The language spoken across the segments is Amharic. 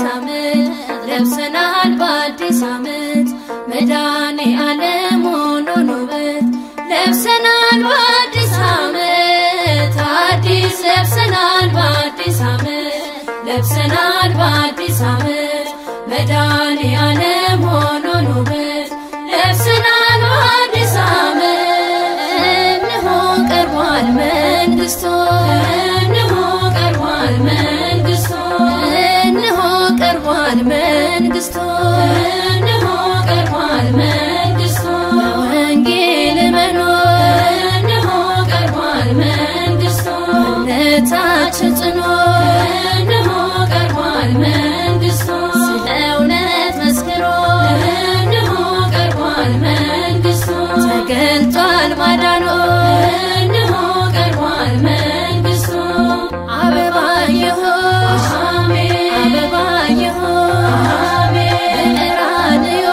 ዓመት ለብሰናል በአዲስ ዓመት መድኃኔ ዓለም ሆኖን ውበት ለብሰናል በአዲስ ዓመት አዲስ ለብሰናል በአዲስ ዓመት ለብሰናል በአዲስ ዓመት መድኃኔ ዓለም ሆኖን ውበት ለብሰናል በአዲስ ዓመት እንሆ ቀርቧል መንግስቶ እንሆ ቀርቧል መንግስቶ እንሆ ቀርቧል መንግስቶ እንሆ ቀርቧል መንግስቶ በወንጌል መኖር እንሆ ቀርቧል መንግስቶ እምነታችን ጽኖ እንሆ ቀርቧል መንግስቶ ስለ እውነት መስክሮ እንሆ ቀርቧል መንግስቶ ተገልጧል ማዳኖ እንሆ ቀርቧል መንግስቱ አበባ የሆሽ አበባ የሆሽ በቀራንዮ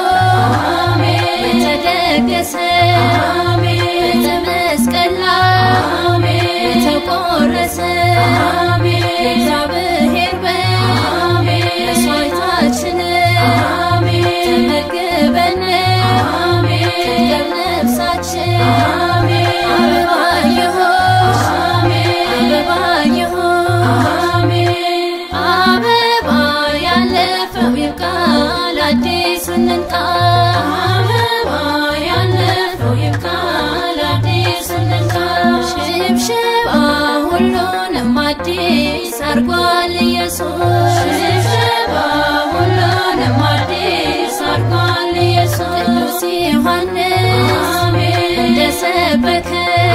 በተደገሰ በመስቀል ላይ በተቆረሰ የእግዚአብሔር በግ መስዋዕታችን ተመግበን ትገብ ነፍሳችን አበባ የሆሽ አበባ የሆሽ አበባ ያለፈው ይብቃል አዲስ እንንቃ አበባ ያለፈው ይብቃል አዲስ እንንቃ ሽብሽባ ሁሉንም አዲስ አርጓል ኢየሱስ ሽብሽባ ሁሉንም አዲስ አርጓል ኢየሱስ ቅዱስ ዮሐንስ እንደሰበከ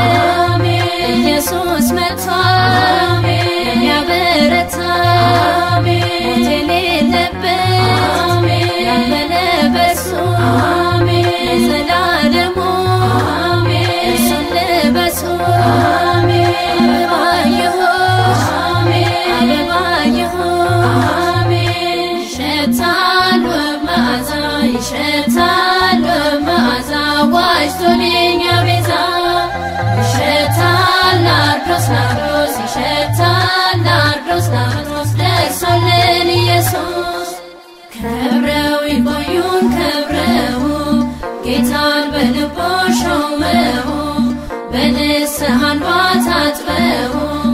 ኢየሱስ መጥቷል የሚያበረታ ሞት የሌለበት ያመነ በሱ ለዘላለሙ እርሱን ልበሱ አበባ ይሁን አበባ ይሁን ይሸታል ውብ መዓዛ ይሸታል ውብ መዓዛ ዋጅቶን የኛ ቤዛ ይሸታል ናርዶስ ናርዶስ ይሸታል ናርዶስ ናርዶስ ደርሶልን ኢየሱስ ከብረው ይቆዩን ከብረው ጌታን በልቦ ሾመው በንስሐ እንባ ታጥበው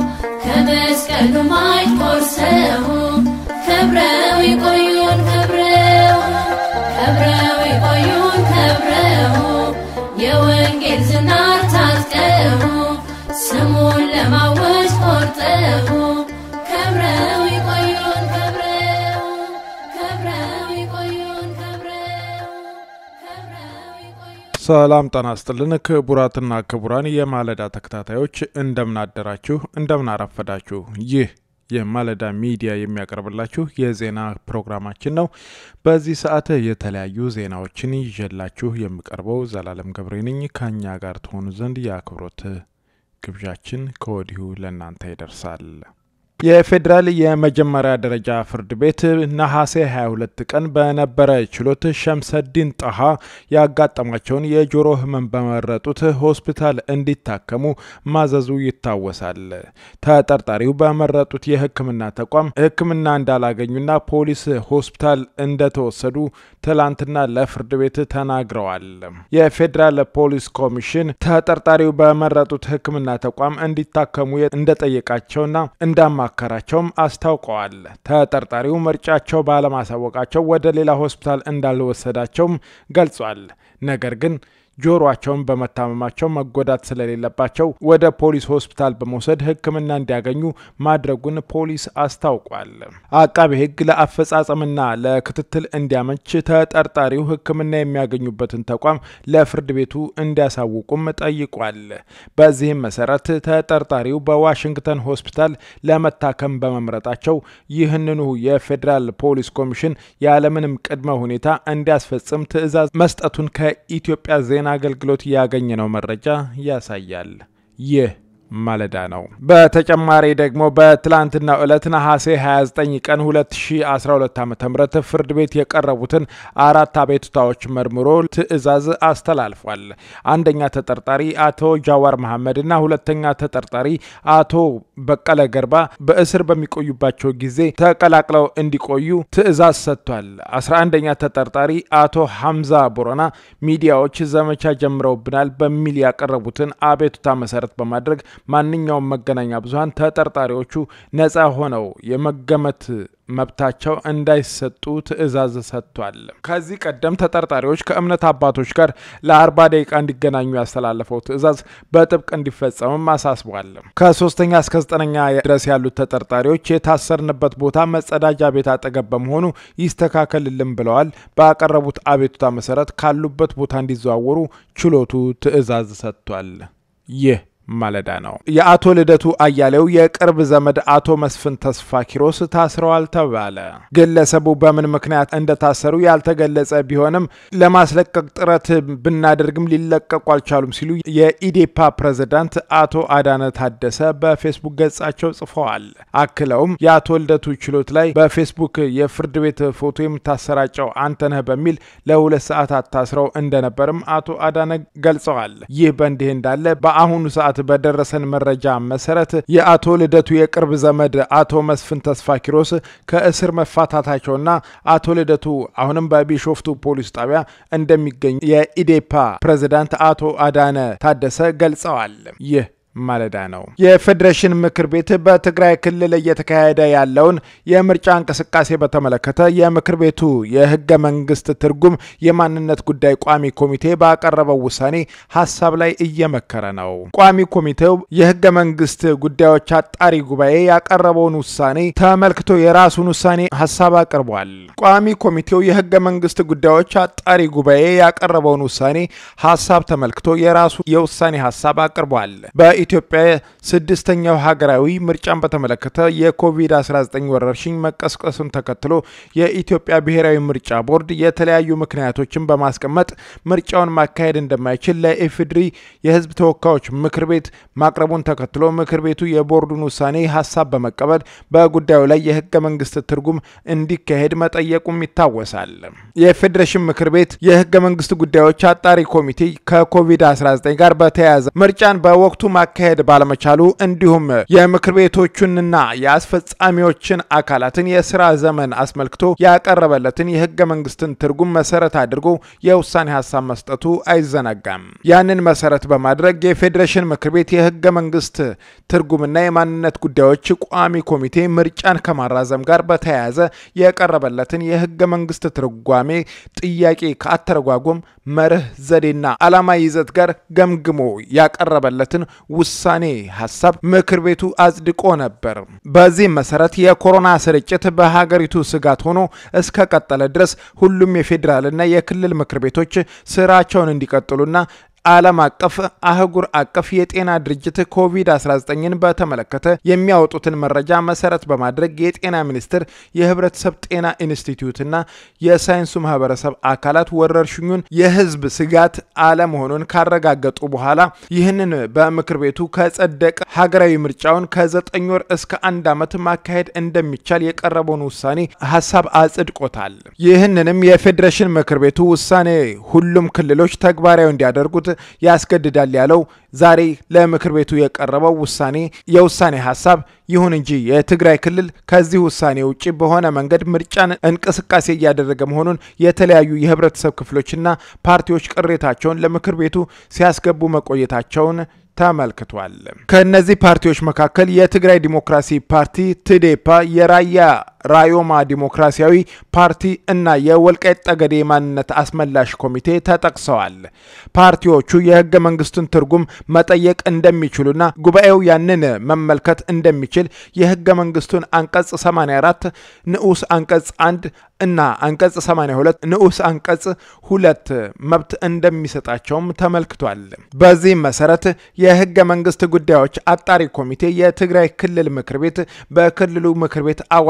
ከመስቀሉ ማይ ቆርሰው ከብረው ይቆዩን ከብረው ከብረው ይቆዩን ከብረው የወንጌል ዝናር ታጥቀው ስሙን ለማወጅ ቆርጠው ከብረው ይቆዩን ከብረው ከብረው ይቆዩን ከብረው ከብረው ይቆዩን ሰላም ጤና ይስጥልን ክቡራትና ክቡራን የማለዳ ተከታታዮች እንደምን አደራችሁ፣ እንደምን አረፈዳችሁ። ይህ የማለዳ ሚዲያ የሚያቀርብላችሁ የዜና ፕሮግራማችን ነው። በዚህ ሰዓት የተለያዩ ዜናዎችን ይዤላችሁ የምቀርበው ዘላለም ገብሬ ነኝ። ከእኛ ጋር ትሆኑ ዘንድ የአክብሮት ግብዣችን ከወዲሁ ለእናንተ ይደርሳል። የፌዴራል የመጀመሪያ ደረጃ ፍርድ ቤት ነሐሴ 22 ቀን በነበረ ችሎት ሸምሰዲን ጣሃ ያጋጠማቸውን የጆሮ ሕመም በመረጡት ሆስፒታል እንዲታከሙ ማዘዙ ይታወሳል። ተጠርጣሪው በመረጡት የሕክምና ተቋም ሕክምና እንዳላገኙና ፖሊስ ሆስፒታል እንደተወሰዱ ትላንትና ለፍርድ ቤት ተናግረዋል። የፌዴራል ፖሊስ ኮሚሽን ተጠርጣሪው በመረጡት ሕክምና ተቋም እንዲታከሙ እንደጠየቃቸውና እንዳማከራቸውም አስታውቀዋል። ተጠርጣሪው ምርጫቸው ባለማሳወቃቸው ወደ ሌላ ሆስፒታል እንዳልወሰዳቸውም ገልጿል። ነገር ግን ጆሮአቸውን በመታመማቸው መጎዳት ስለሌለባቸው ወደ ፖሊስ ሆስፒታል በመውሰድ ሕክምና እንዲያገኙ ማድረጉን ፖሊስ አስታውቋል። አቃቤ ሕግ ለአፈጻጸምና ለክትትል እንዲያመች ተጠርጣሪው ሕክምና የሚያገኙበትን ተቋም ለፍርድ ቤቱ እንዲያሳውቁም ጠይቋል። በዚህም መሰረት ተጠርጣሪው በዋሽንግተን ሆስፒታል ለመታከም በመምረጣቸው ይህንኑ የፌዴራል ፖሊስ ኮሚሽን ያለምንም ቅድመ ሁኔታ እንዲያስፈጽም ትዕዛዝ መስጠቱን ከኢትዮጵያ ዜና አገልግሎት ያገኘነው መረጃ ያሳያል። ይህ ማለዳ ነው። በተጨማሪ ደግሞ በትላንትናው ዕለት ነሐሴ 29 ቀን 2012 ዓ ም ፍርድ ቤት የቀረቡትን አራት አቤቱታዎች መርምሮ ትዕዛዝ አስተላልፏል። አንደኛ ተጠርጣሪ አቶ ጃዋር መሐመድ እና ሁለተኛ ተጠርጣሪ አቶ በቀለ ገርባ በእስር በሚቆዩባቸው ጊዜ ተቀላቅለው እንዲቆዩ ትዕዛዝ ሰጥቷል። 11ኛ ተጠርጣሪ አቶ ሐምዛ ቦረና ሚዲያዎች ዘመቻ ጀምረውብናል በሚል ያቀረቡትን አቤቱታ መሰረት በማድረግ ማንኛውም መገናኛ ብዙኃን ተጠርጣሪዎቹ ነጻ ሆነው የመገመት መብታቸው እንዳይሰጡ ትዕዛዝ ሰጥቷል። ከዚህ ቀደም ተጠርጣሪዎች ከእምነት አባቶች ጋር ለአርባ ደቂቃ እንዲገናኙ ያስተላለፈው ትዕዛዝ በጥብቅ እንዲፈጸምም አሳስቧል። ከሶስተኛ እስከ ዘጠነኛ ድረስ ያሉት ተጠርጣሪዎች የታሰርንበት ቦታ መጸዳጃ ቤት አጠገብ በመሆኑ ይስተካከልልን ብለዋል። ባቀረቡት አቤቱታ መሰረት ካሉበት ቦታ እንዲዘዋወሩ ችሎቱ ትዕዛዝ ሰጥቷል። ይህ ማለዳ ነው። የአቶ ልደቱ አያሌው የቅርብ ዘመድ አቶ መስፍን ተስፋ ኪሮስ ታስረዋል ተባለ። ግለሰቡ በምን ምክንያት እንደታሰሩ ያልተገለጸ ቢሆንም ለማስለቀቅ ጥረት ብናደርግም ሊለቀቁ አልቻሉም ሲሉ የኢዴፓ ፕሬዝዳንት አቶ አዳነ ታደሰ በፌስቡክ ገጻቸው ጽፈዋል። አክለውም የአቶ ልደቱ ችሎት ላይ በፌስቡክ የፍርድ ቤት ፎቶ የምታሰራጨው አንተነህ በሚል ለሁለት ሰዓታት ታስረው እንደነበርም አቶ አዳነ ገልጸዋል። ይህ በእንዲህ እንዳለ በአሁኑ ሰዓት በደረሰን መረጃ መሰረት የአቶ ልደቱ የቅርብ ዘመድ አቶ መስፍን ተስፋ ኪሮስ ከእስር መፋታታቸውና አቶ ልደቱ አሁንም በቢሾፍቱ ፖሊስ ጣቢያ እንደሚገኙ የኢዴፓ ፕሬዝዳንት አቶ አዳነ ታደሰ ገልጸዋል። ይህ ማለዳ ነው። የፌዴሬሽን ምክር ቤት በትግራይ ክልል እየተካሄደ ያለውን የምርጫ እንቅስቃሴ በተመለከተ የምክር ቤቱ የህገ መንግስት ትርጉም የማንነት ጉዳይ ቋሚ ኮሚቴ ባቀረበው ውሳኔ ሀሳብ ላይ እየመከረ ነው። ቋሚ ኮሚቴው የህገ መንግስት ጉዳዮች አጣሪ ጉባኤ ያቀረበውን ውሳኔ ተመልክቶ የራሱን ውሳኔ ሀሳብ አቅርቧል። ቋሚ ኮሚቴው የህገ መንግስት ጉዳዮች አጣሪ ጉባኤ ያቀረበውን ውሳኔ ሀሳብ ተመልክቶ የራሱ የውሳኔ ሀሳብ አቅርቧል። ኢትዮጵያ ስድስተኛው ሀገራዊ ምርጫን በተመለከተ የኮቪድ-19 ወረርሽኝ መቀስቀሱን ተከትሎ የኢትዮጵያ ብሔራዊ ምርጫ ቦርድ የተለያዩ ምክንያቶችን በማስቀመጥ ምርጫውን ማካሄድ እንደማይችል ለኢፌዴሪ የህዝብ ተወካዮች ምክር ቤት ማቅረቡን ተከትሎ ምክር ቤቱ የቦርዱን ውሳኔ ሀሳብ በመቀበል በጉዳዩ ላይ የህገ መንግስት ትርጉም እንዲካሄድ መጠየቁም ይታወሳል። የፌዴሬሽን ምክር ቤት የህገ መንግስት ጉዳዮች አጣሪ ኮሚቴ ከኮቪድ-19 ጋር በተያያዘ ምርጫን በወቅቱ ማካሄድ ባለመቻሉ እንዲሁም የምክር ቤቶቹንና የአስፈጻሚዎችን አካላትን የስራ ዘመን አስመልክቶ ያቀረበለትን የህገ መንግስትን ትርጉም መሰረት አድርጎ የውሳኔ ሀሳብ መስጠቱ አይዘነጋም። ያንን መሰረት በማድረግ የፌዴሬሽን ምክር ቤት የህገ መንግስት ትርጉምና የማንነት ጉዳዮች ቋሚ ኮሚቴ ምርጫን ከማራዘም ጋር በተያያዘ የቀረበለትን የህገ መንግስት ትርጓሜ ጥያቄ ከአተረጓጎም መርህ፣ ዘዴና ዓላማ ይዘት ጋር ገምግሞ ያቀረበለትን ውሳኔ ሀሳብ ምክር ቤቱ አጽድቆ ነበር። በዚህም መሰረት የኮሮና ስርጭት በሀገሪቱ ስጋት ሆኖ እስከ ቀጠለ ድረስ ሁሉም የፌዴራልና የክልል ምክር ቤቶች ስራቸውን እንዲቀጥሉና ዓለም አቀፍ አህጉር አቀፍ የጤና ድርጅት ኮቪድ-19ን በተመለከተ የሚያወጡትን መረጃ መሰረት በማድረግ የጤና ሚኒስቴር፣ የህብረተሰብ ጤና ኢንስቲትዩትና የሳይንሱ ማህበረሰብ አካላት ወረርሽኙን የህዝብ ስጋት አለመሆኑን ካረጋገጡ በኋላ ይህንን በምክር ቤቱ ከጸደቀ ሀገራዊ ምርጫውን ከዘጠኝ ወር እስከ አንድ ዓመት ማካሄድ እንደሚቻል የቀረበውን ውሳኔ ሀሳብ አጽድቆታል። ይህንንም የፌዴሬሽን ምክር ቤቱ ውሳኔ ሁሉም ክልሎች ተግባራዊ እንዲያደርጉት ያስገድዳል ያለው ዛሬ ለምክር ቤቱ የቀረበው ውሳኔ የውሳኔ ሀሳብ ይሁን እንጂ የትግራይ ክልል ከዚህ ውሳኔ ውጭ በሆነ መንገድ ምርጫን እንቅስቃሴ እያደረገ መሆኑን የተለያዩ የህብረተሰብ ክፍሎችና ፓርቲዎች ቅሬታቸውን ለምክር ቤቱ ሲያስገቡ መቆየታቸውን ተመልክቷል። ከእነዚህ ፓርቲዎች መካከል የትግራይ ዲሞክራሲ ፓርቲ ትዴፓ፣ የራያ ራዮማ ዲሞክራሲያዊ ፓርቲ እና የወልቃይት ጠገዴ ማንነት አስመላሽ ኮሚቴ ተጠቅሰዋል። ፓርቲዎቹ የህገ መንግስቱን ትርጉም መጠየቅ እንደሚችሉና ጉባኤው ያንን መመልከት እንደሚችል የህገ መንግስቱን አንቀጽ 84 ንዑስ አንቀጽ 1 እና አንቀጽ 82 ንዑስ አንቀጽ ሁለት መብት እንደሚሰጣቸውም ተመልክቷል። በዚህም መሰረት የህገ መንግስት ጉዳዮች አጣሪ ኮሚቴ የትግራይ ክልል ምክር ቤት በክልሉ ምክር ቤት አዋጅ ቁጥር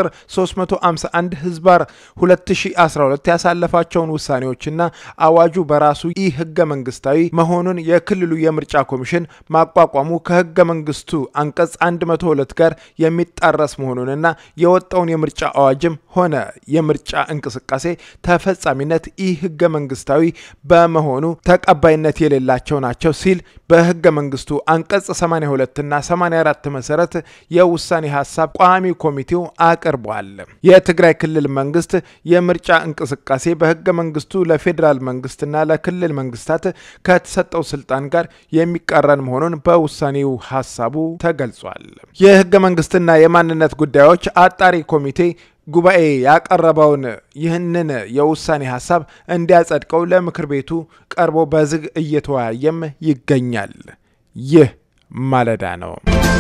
ቁጥር 351 ህዝባር 2012 ያሳለፋቸውን ውሳኔዎችና አዋጁ በራሱ ኢ ህገ መንግስታዊ መሆኑን የክልሉ የምርጫ ኮሚሽን ማቋቋሙ ከህገ መንግስቱ አንቀጽ 102 ጋር የሚጣረስ መሆኑንና የወጣውን የምርጫ አዋጅም ሆነ የምርጫ እንቅስቃሴ ተፈጻሚነት ኢ ህገ መንግስታዊ በመሆኑ ተቀባይነት የሌላቸው ናቸው ሲል በህገ መንግስቱ አንቀጽ 82 እና 84 መሰረት የውሳኔ ሀሳብ ቋሚ ኮሚቴው አቅርቧል። የትግራይ ክልል መንግስት የምርጫ እንቅስቃሴ በህገ መንግስቱ ለፌዴራል መንግስትና ለክልል መንግስታት ከተሰጠው ስልጣን ጋር የሚቃረን መሆኑን በውሳኔው ሀሳቡ ተገልጿል። የህገ መንግስትና የማንነት ጉዳዮች አጣሪ ኮሚቴ ጉባኤ ያቀረበውን ይህንን የውሳኔ ሀሳብ እንዲያጸድቀው ለምክር ቤቱ ቀርቦ በዝግ እየተወያየም ይገኛል። ይህ ማለዳ ነው።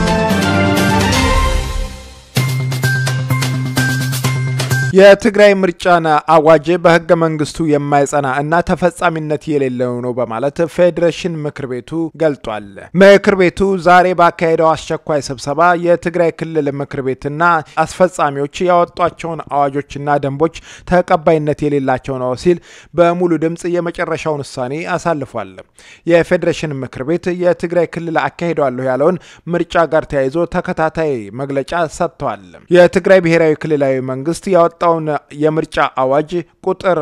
የትግራይ ምርጫን አዋጅ በህገ መንግስቱ የማይጸና እና ተፈጻሚነት የሌለው ነው በማለት ፌዴሬሽን ምክር ቤቱ ገልጧል። ምክር ቤቱ ዛሬ ባካሄደው አስቸኳይ ስብሰባ የትግራይ ክልል ምክር ቤትና አስፈጻሚዎች ያወጧቸውን አዋጆችና ደንቦች ተቀባይነት የሌላቸው ነው ሲል በሙሉ ድምፅ የመጨረሻውን ውሳኔ አሳልፏል። የፌዴሬሽን ምክር ቤት የትግራይ ክልል አካሂደዋለሁ ያለውን ምርጫ ጋር ተያይዞ ተከታታይ መግለጫ ሰጥተዋል። የትግራይ ብሔራዊ ክልላዊ መንግስት ያወጣ ውን የምርጫ አዋጅ ቁጥር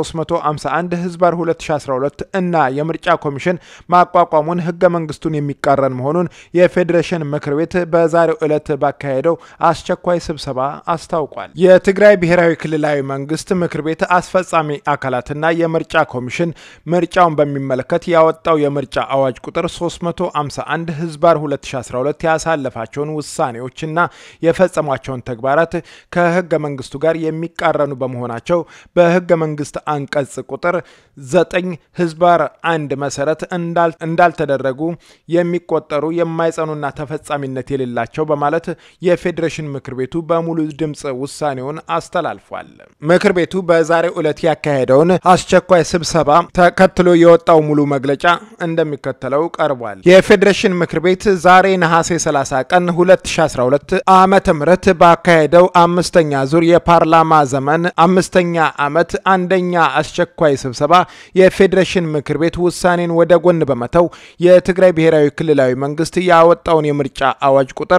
351 ህዝባር 2012 እና የምርጫ ኮሚሽን ማቋቋሙን ህገ መንግስቱን የሚቃረን መሆኑን የፌዴሬሽን ምክር ቤት በዛሬው ዕለት ባካሄደው አስቸኳይ ስብሰባ አስታውቋል። የትግራይ ብሔራዊ ክልላዊ መንግስት ምክር ቤት አስፈጻሚ አካላትና የምርጫ ኮሚሽን ምርጫውን በሚመለከት ያወጣው የምርጫ አዋጅ ቁጥር 351 ህዝባር 2012 ያሳለፋቸውን ውሳኔዎችና የፈጸሟቸውን ተግባራት ከህገ መንግስቱ ጋር የሚቃረኑ በመሆናቸው በህገ መንግስት አንቀጽ ቁጥር ዘጠኝ ህዝባር አንድ መሰረት እንዳልተደረጉ የሚቆጠሩ የማይጸኑና ተፈጻሚነት የሌላቸው በማለት የፌዴሬሽን ምክር ቤቱ በሙሉ ድምፅ ውሳኔውን አስተላልፏል። ምክር ቤቱ በዛሬው ዕለት ያካሄደውን አስቸኳይ ስብሰባ ተከትሎ የወጣው ሙሉ መግለጫ እንደሚከተለው ቀርቧል። የፌዴሬሽን ምክር ቤት ዛሬ ነሐሴ 30 ቀን 2012 ዓመተ ምህረት ባካሄደው አምስተኛ ዙር የፓርላማ ዘመን አምስተኛ ዓመት አንደኛ አስቸኳይ ስብሰባ የፌዴሬሽን ምክር ቤት ውሳኔን ወደ ጎን በመተው የትግራይ ብሔራዊ ክልላዊ መንግስት ያወጣውን የምርጫ አዋጅ ቁጥር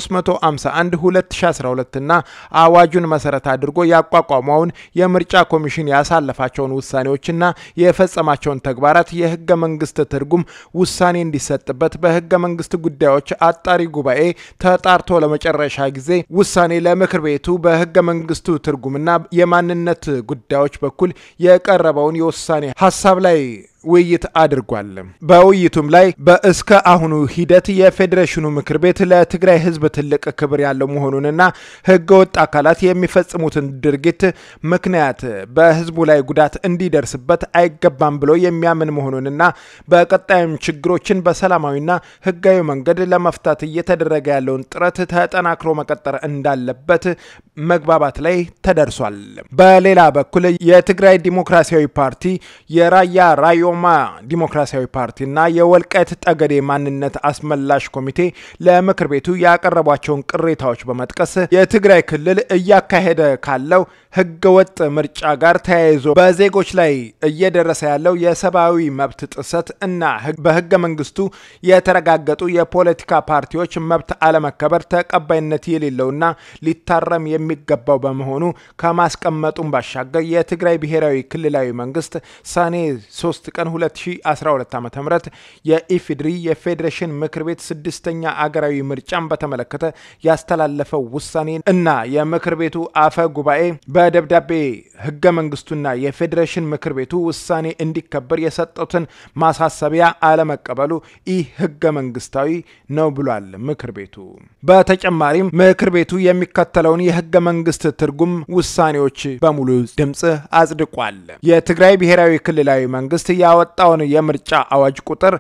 351 2012 እና አዋጁን መሰረት አድርጎ ያቋቋመውን የምርጫ ኮሚሽን ያሳለፋቸውን ውሳኔዎችና የፈጸማቸውን ተግባራት የህገ መንግስት ትርጉም ውሳኔ እንዲሰጥበት በህገ መንግስት ጉዳዮች አጣሪ ጉባኤ ተጣርቶ ለመጨረሻ ጊዜ ውሳኔ ለምክር ቤቱ በህገ መንግስቱ ትርጉምና የማንነት ጉዳዮች በኩል የቀረበውን የውሳኔ ሀሳብ ላይ ውይይት አድርጓል። በውይይቱም ላይ በእስከ አሁኑ ሂደት የፌዴሬሽኑ ምክር ቤት ለትግራይ ህዝብ ትልቅ ክብር ያለው መሆኑንና ህገወጥ አካላት የሚፈጽሙትን ድርጊት ምክንያት በህዝቡ ላይ ጉዳት እንዲደርስበት አይገባም ብሎ የሚያምን መሆኑንና በቀጣይም ችግሮችን በሰላማዊና ህጋዊ መንገድ ለመፍታት እየተደረገ ያለውን ጥረት ተጠናክሮ መቀጠር እንዳለበት መግባባት ላይ ተደርሷል። በሌላ በኩል የትግራይ ዲሞክራሲያዊ ፓርቲ የራያ ራዮ ማ ዲሞክራሲያዊ ፓርቲና የወልቃይት ጠገዴ ማንነት አስመላሽ ኮሚቴ ለምክር ቤቱ ያቀረቧቸውን ቅሬታዎች በመጥቀስ የትግራይ ክልል እያካሄደ ካለው ህገወጥ ምርጫ ጋር ተያይዞ በዜጎች ላይ እየደረሰ ያለው የሰብአዊ መብት ጥሰት እና በህገ መንግስቱ የተረጋገጡ የፖለቲካ ፓርቲዎች መብት አለመከበር ተቀባይነት የሌለውና ሊታረም የሚገባው በመሆኑ ከማስቀመጡም ባሻገር የትግራይ ብሔራዊ ክልላዊ መንግስት ሰኔ 3 ቀን 2012 ዓ ም የኢፌድሪ የፌዴሬሽን ምክር ቤት ስድስተኛ አገራዊ ምርጫን በተመለከተ ያስተላለፈው ውሳኔ እና የምክር ቤቱ አፈ ጉባኤ በደብዳቤ ህገ መንግስቱና የፌዴሬሽን ምክር ቤቱ ውሳኔ እንዲከበር የሰጡትን ማሳሰቢያ አለመቀበሉ ይህ ህገ መንግስታዊ ነው ብሏል ምክር ቤቱ። በተጨማሪም ምክር ቤቱ የሚከተለውን የህገ መንግስት ትርጉም ውሳኔዎች በሙሉ ድምፅ አጽድቋል። የትግራይ ብሔራዊ ክልላዊ መንግስት ያወጣውን የምርጫ አዋጅ ቁጥር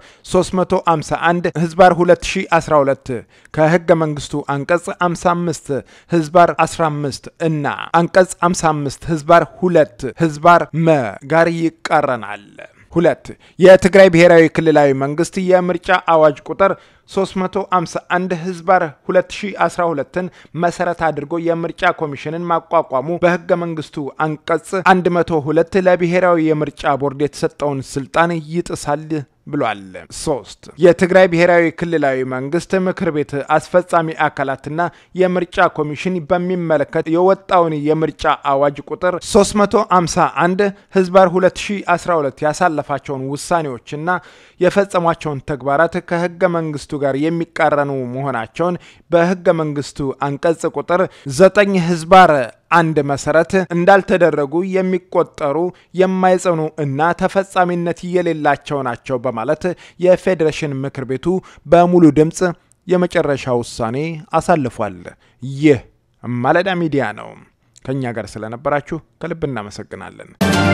351 ህዝባር 2012 ከህገ መንግስቱ አንቀጽ 55 ህዝባር 15 እና አንቀጽ 55 ህዝባር 2 ህዝባር መ ጋር ይቃረናል። ሁለት የትግራይ ብሔራዊ ክልላዊ መንግስት የምርጫ አዋጅ ቁጥር 351 ህዝባር 2012ን መሰረት አድርጎ የምርጫ ኮሚሽንን ማቋቋሙ በህገ መንግስቱ አንቀጽ 102 ለብሔራዊ የምርጫ ቦርድ የተሰጠውን ስልጣን ይጥሳል ብሏል። ሶስት የትግራይ ብሔራዊ ክልላዊ መንግስት ምክር ቤት አስፈጻሚ አካላትና የምርጫ ኮሚሽን በሚመለከት የወጣውን የምርጫ አዋጅ ቁጥር 351 ህዝባር 2012 ያሳለፋቸውን ውሳኔዎችና የፈጸሟቸውን ተግባራት ከህገ መንግስቱ ጋር የሚቃረኑ መሆናቸውን በህገ መንግስቱ አንቀጽ ቁጥር 9 ህዝባር አንድ መሰረት እንዳልተደረጉ የሚቆጠሩ የማይጸኑ እና ተፈጻሚነት የሌላቸው ናቸው በማለት የፌዴሬሽን ምክር ቤቱ በሙሉ ድምፅ የመጨረሻ ውሳኔ አሳልፏል። ይህ ማለዳ ሚዲያ ነው። ከእኛ ጋር ስለነበራችሁ ከልብ እናመሰግናለን።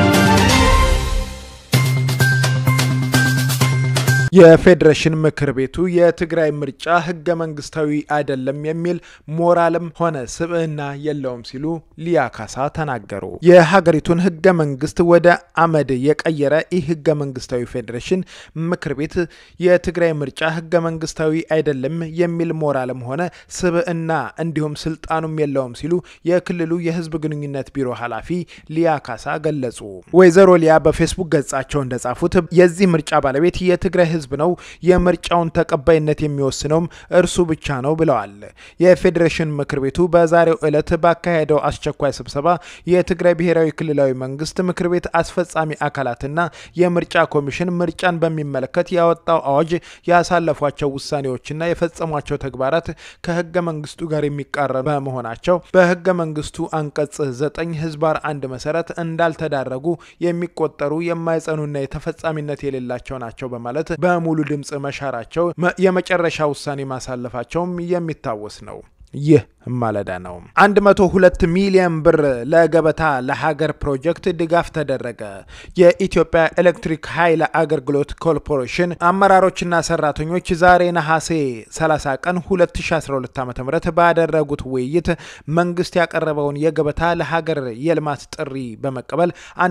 የፌዴሬሽን ምክር ቤቱ የትግራይ ምርጫ ህገ መንግስታዊ አይደለም የሚል ሞራልም ሆነ ስብዕና የለውም ሲሉ ሊያ ካሳ ተናገሩ። የሀገሪቱን ህገ መንግስት ወደ አመድ የቀየረ ይህ ህገ መንግስታዊ ፌዴሬሽን ምክር ቤት የትግራይ ምርጫ ህገ መንግስታዊ አይደለም የሚል ሞራልም ሆነ ስብዕና እንዲሁም ስልጣኑም የለውም ሲሉ የክልሉ የህዝብ ግንኙነት ቢሮ ኃላፊ ሊያ ካሳ ገለጹ። ወይዘሮ ሊያ በፌስቡክ ገጻቸው እንደጻፉት የዚህ ምርጫ ባለቤት የትግራይ ህዝብ ነው። የምርጫውን ተቀባይነት የሚወስነውም እርሱ ብቻ ነው ብለዋል። የፌዴሬሽን ምክር ቤቱ በዛሬው ዕለት ባካሄደው አስቸኳይ ስብሰባ የትግራይ ብሔራዊ ክልላዊ መንግስት ምክር ቤት አስፈጻሚ አካላትና የምርጫ ኮሚሽን ምርጫን በሚመለከት ያወጣው አዋጅ ያሳለፏቸው ውሳኔዎችና የፈጸሟቸው ተግባራት ከህገ መንግስቱ ጋር የሚቃረኑ በመሆናቸው በህገ መንግስቱ አንቀጽ ዘጠኝ ህዝባር አንድ መሰረት እንዳልተዳረጉ የሚቆጠሩ የማይጸኑና የተፈጻሚነት የሌላቸው ናቸው በማለት በሙሉ ድምፅ መሻራቸው የመጨረሻ ውሳኔ ማሳለፋቸውም የሚታወስ ነው። ይህ ማለዳ ነው። 102 ሚሊዮን ብር ለገበታ ለሀገር ፕሮጀክት ድጋፍ ተደረገ። የኢትዮጵያ ኤሌክትሪክ ኃይል አገልግሎት ኮርፖሬሽን አመራሮችና ሰራተኞች ዛሬ ነሐሴ 30 ቀን 2012 ዓ ም ባደረጉት ውይይት መንግስት ያቀረበውን የገበታ ለሀገር የልማት ጥሪ በመቀበል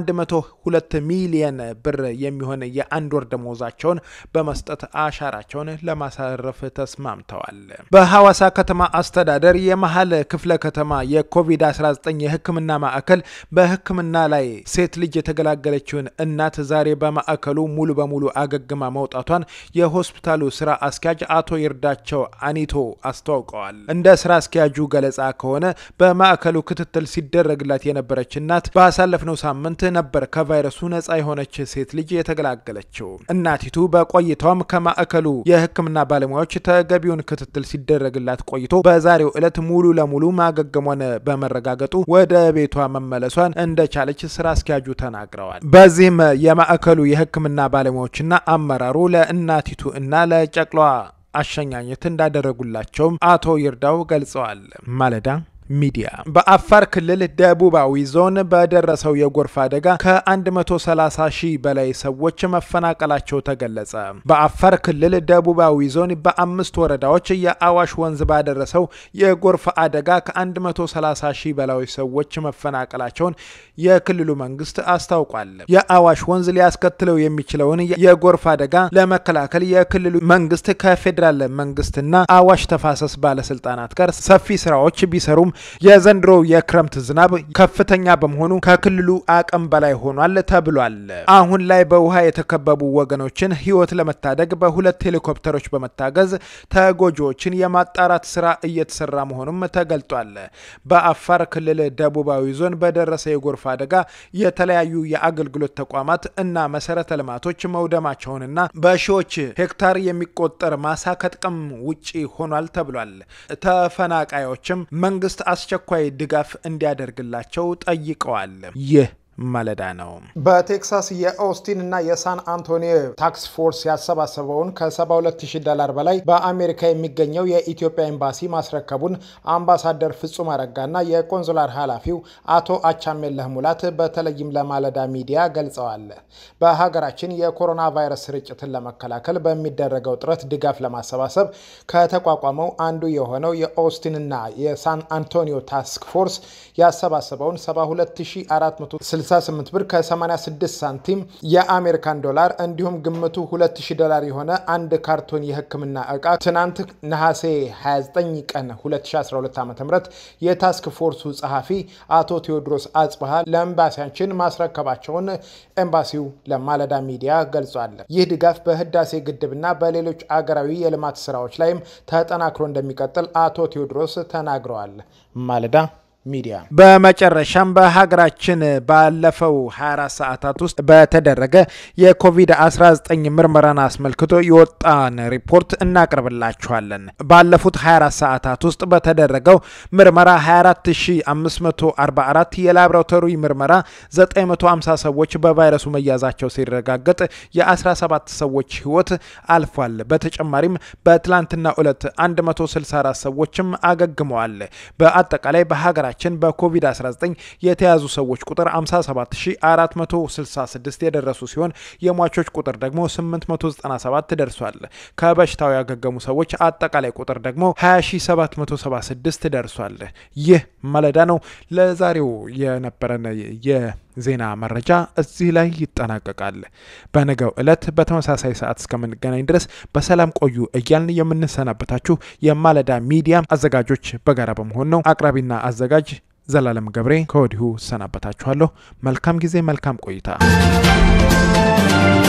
102 ሚሊዮን ብር የሚሆን የአንድ ወር ደመወዛቸውን በመስጠት አሻራቸውን ለማሳረፍ ተስማምተዋል። በሐዋሳ ከተማ አስተዳደር የመሀል ክፍለ ከተማ የኮቪድ-19 የሕክምና ማዕከል በሕክምና ላይ ሴት ልጅ የተገላገለችውን እናት ዛሬ በማዕከሉ ሙሉ በሙሉ አገግማ መውጣቷን የሆስፒታሉ ስራ አስኪያጅ አቶ ይርዳቸው አኒቶ አስታውቀዋል። እንደ ስራ አስኪያጁ ገለጻ ከሆነ በማዕከሉ ክትትል ሲደረግላት የነበረች እናት ባሳለፍነው ሳምንት ነበር ከቫይረሱ ነጻ የሆነች ሴት ልጅ የተገላገለችው። እናቲቱ በቆይታዋም ከማዕከሉ የሕክምና ባለሙያዎች ተገቢውን ክትትል ሲደረግላት ቆይቶ በዛሬው ዕለት ሙሉ ለሙሉ ማገገሟን በመረጋገጡ ወደ ቤቷ መመለሷን እንደቻለች ስራ አስኪያጁ ተናግረዋል። በዚህም የማዕከሉ የህክምና ባለሙያዎችና አመራሩ ለእናቲቱ እና ለጨቅሏ አሸኛኘት እንዳደረጉላቸውም አቶ ይርዳው ገልጸዋል። ማለዳ ሚዲያ በአፋር ክልል ደቡባዊ ዞን በደረሰው የጎርፍ አደጋ ከ130 ሺህ በላይ ሰዎች መፈናቀላቸው ተገለጸ። በአፋር ክልል ደቡባዊ ዞን በአምስት ወረዳዎች የአዋሽ ወንዝ ባደረሰው የጎርፍ አደጋ ከ130 ሺህ በላይ ሰዎች መፈናቀላቸውን የክልሉ መንግስት አስታውቋል። የአዋሽ ወንዝ ሊያስከትለው የሚችለውን የጎርፍ አደጋ ለመከላከል የክልሉ መንግስት ከፌዴራል መንግስትና አዋሽ ተፋሰስ ባለስልጣናት ጋር ሰፊ ስራዎች ቢሰሩም የዘንድሮው የክረምት ዝናብ ከፍተኛ በመሆኑ ከክልሉ አቅም በላይ ሆኗል ተብሏል። አሁን ላይ በውሃ የተከበቡ ወገኖችን ህይወት ለመታደግ በሁለት ሄሊኮፕተሮች በመታገዝ ተጎጂዎችን የማጣራት ስራ እየተሰራ መሆኑም ተገልጧል። በአፋር ክልል ደቡባዊ ዞን በደረሰ የጎርፍ አደጋ የተለያዩ የአገልግሎት ተቋማት እና መሰረተ ልማቶች መውደማቸውንና በሺዎች ሄክታር የሚቆጠር ማሳ ከጥቅም ውጪ ሆኗል ተብሏል። ተፈናቃዮችም መንግስት አስቸኳይ ድጋፍ እንዲያደርግላቸው ጠይቀዋል። ይህ ማለዳ ነው። በቴክሳስ የኦስቲን እና የሳን አንቶኒዮ ታክስ ፎርስ ያሰባሰበውን ከ72000 ዶላር በላይ በአሜሪካ የሚገኘው የኢትዮጵያ ኤምባሲ ማስረከቡን አምባሳደር ፍጹም አረጋና የቆንሱላር ኃላፊው አቶ አቻሜለህ ሙላት በተለይም ለማለዳ ሚዲያ ገልጸዋል። በሀገራችን የኮሮና ቫይረስ ስርጭትን ለመከላከል በሚደረገው ጥረት ድጋፍ ለማሰባሰብ ከተቋቋመው አንዱ የሆነው የኦስቲንና የሳን አንቶኒዮ ታስክ ፎርስ ያሰባሰበውን 72460 68 ብር ከ86 ሳንቲም የአሜሪካን ዶላር እንዲሁም ግምቱ 2000 ዶላር የሆነ አንድ ካርቶን የሕክምና እቃ ትናንት ነሐሴ 29 ቀን 2012 ዓ ም የታስክ ፎርሱ ጸሐፊ አቶ ቴዎድሮስ አጽብሃ ለኤምባሲያችን ማስረከባቸውን ኤምባሲው ለማለዳ ሚዲያ ገልጿል። ይህ ድጋፍ በህዳሴ ግድብና በሌሎች አገራዊ የልማት ስራዎች ላይም ተጠናክሮ እንደሚቀጥል አቶ ቴዎድሮስ ተናግረዋል። ማለዳ ሚዲያ በመጨረሻም በሀገራችን ባለፈው 24 ሰዓታት ውስጥ በተደረገ የኮቪድ-19 ምርመራን አስመልክቶ የወጣን ሪፖርት እናቀርብላችኋለን። ባለፉት 24 ሰዓታት ውስጥ በተደረገው ምርመራ 24544 የላቦራቶሪ ምርመራ 950 ሰዎች በቫይረሱ መያዛቸው ሲረጋገጥ የ17 ሰዎች ህይወት አልፏል። በተጨማሪም በትላንትና ዕለት 164 ሰዎችም አገግመዋል። በአጠቃላይ በሀገራችን በኮቪድ-19 የተያዙ ሰዎች ቁጥር 57466 የደረሱ ሲሆን የሟቾች ቁጥር ደግሞ 897 ደርሷል። ከበሽታው ያገገሙ ሰዎች አጠቃላይ ቁጥር ደግሞ 20776 ደርሷል። ይህ ማለዳ ነው። ለዛሬው የነበረን የዜና መረጃ እዚህ ላይ ይጠናቀቃል። በነገው ዕለት በተመሳሳይ ሰዓት እስከምንገናኝ ድረስ በሰላም ቆዩ እያልን የምንሰናበታችሁ የማለዳ ሚዲያ አዘጋጆች በጋራ በመሆን ነው። አቅራቢና አዘጋጅ ዘላለም ገብሬ ከወዲሁ ሰናበታችኋለሁ። መልካም ጊዜ፣ መልካም ቆይታ